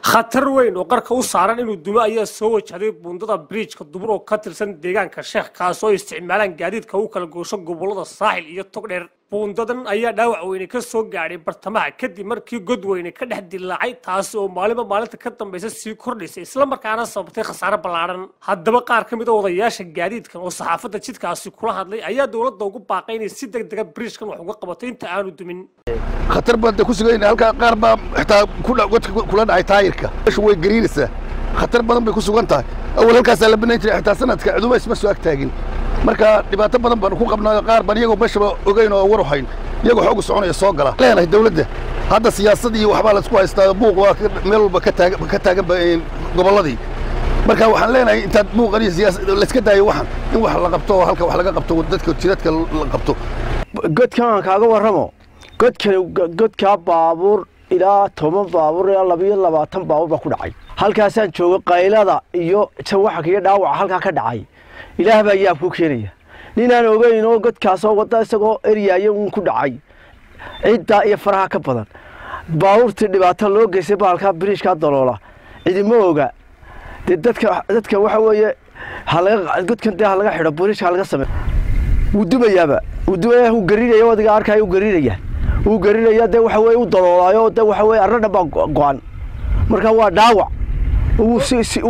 khatar weyn oo qarka u saaran inuu dumo ayaa soo wajahday buundada bridjka dubur oo ka tirsan deegaanka sheekh kaas oo isticmaalaan gaadiidka u kala goosho gobolada saaxil iyo togdheer buundadan ayaa dhaawac weyne ka soo gaadhay bartamaha kadib markii god weyne ka dhex dilaacay taasi oo maalinba maalinta ka dambaysa sii kordhaysay islamarkaana sababtay khasaare ballaadhan haddaba qaar ka mid a odayaasha gaadiidkan oo saxaafadda jidkaasi kula hadlay ayaa dowladda ugu baaqay inay si deg dega bridjkan wax uga qabato inta aanu dumin khatar baad ku sugayn halkaa qaar baa xitaa godka kula dhacay taayirka meeshu way gariinaysaa khatar badan bay ku sugan tahay awal halkaasaa la banayn jiray xitaa sanadka ciduba isma soo agtaagin marka dhibaato badan baanu ku qabnaa qaar baan iyagoo meeshaba ogeyn oo war hayn iyagoo xoogu soconaya soo gala leenahay dawladda hadda siyaasad iyo waxbaa laisku haystaa buuq waa meel walba ka taagan gobolladii marka waxaan leenahay intaad buuqan iyo siyaasad layska daayo waxan in wax la qabto oo halka wax laga qabto dadka jidadka la qabto godkan aan kaaga warramo godkan godkaa baabuur ilaa toban baabuur ilaa labiyo labaatan baabuur baa ku dhacay halkaasaan jooga qaylada iyo jawaxanka iyo dhaawaca halkaa ka dhacay ilaah baa yaab ku keenaya ninaan ogeyn oo godkaasoo wadda isagoo eryaaya uun ku dhacay ciddaa iyo faraha ka badan baabuurtii dhibaato loo geystay bahalkaa biriishkaa daloola cidima oga dee dadka dadka waxa weeye godkan dee ha laga xidho biriishka ha laga sameeyo wuu dumayaaba wuu dumaya wuu garinaya wadiga arkaya wuu garinaya wuu garinaya dee waxa weye u daloolaayo dee waxa weye arradhan baa go-an marka waa dhaawac wuu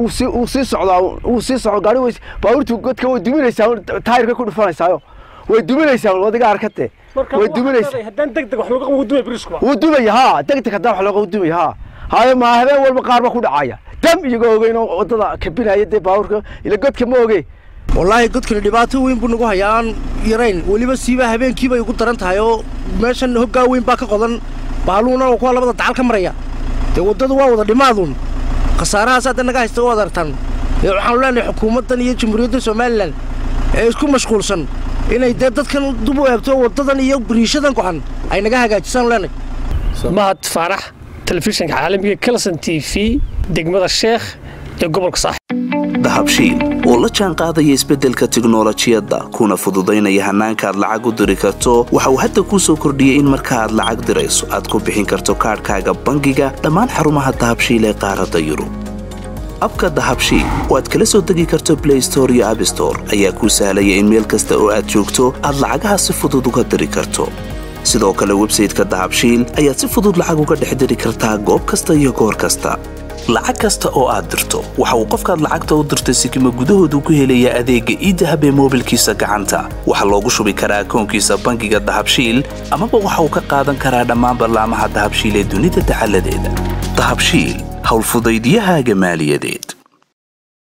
sii socdaa wuu sii socdo gaari wey baabuurtu godka way duminaysaa taayirka ku dhufanaysaayo way duminaysaa wadiga arkate way duminaysaa haddaan deg deg wax looga qabo dumaya bridjku wuu dumaya haa deg deg haddaan wax looga dumaya haa haye maa habeen walba qaar ba ku dhacaya dam iyagoo ogeyn oo wadada kabinaya dee baabuurka ila godka ma oge wallaahi godkani dhibaato weyn buu nagu hayaa aan yarayn weliba siiba habeenkii bay ugu daran tahay oo meeshan hoggaa weyn baa ka qodan baaluuna oo kuwa labada dacal ka maraya dee waddadu waa wada dhimaaduun khasaarahaas hadda naga haysta u adartan dee waxaanu leenahay xukuumaddan iyo jamhuuriyadda somalilan ee isku mashquulsan inay dee dadkan dub u eebto waddadan iyo biriishadan go'an ay naga hagaajisaanu leenahay mahad faarax telefishinka caalamiga kelson t v degmada sheekh ee gobolka saaxib dahabshiil oo la jaan qaadaya isbeddelka tiknolojiyadda kuna fududaynaya hannaanka aad lacag u diri karto waxa uu hadda kuu soo kordhiyey in marka aad lacag dirayso aad ku bixin karto kaadhkaaga bangiga dhammaan xarumaha dahabshiil ee qaaradda yurub abka dahabshiil oo aad kala soo degi karto blay store iyo abstore ayaa kuu sahlaya in meel kasta oo aad joogto aad lacagaha si fudud uga diri karto sidoo kale websayteka dahabshiil ayaad si fudud lacag uga dhex diri kartaa goob kasta iyo goor kasta lacag kasta oo aad dirto waxa uu qofkaad lacagta u dirtay sikima gudahoodu ku helayaa adeegga iidahab ee moobilkiisa gacanta waxaa loogu shubi karaa akoonkiisa bangiga dahabshiil amaba waxa uu ka qaadan karaa dhammaan ballaamaha dahabshiil ee dunida dacaladeeda dahabshiil howlfudaydiyahaaga maaliyadeed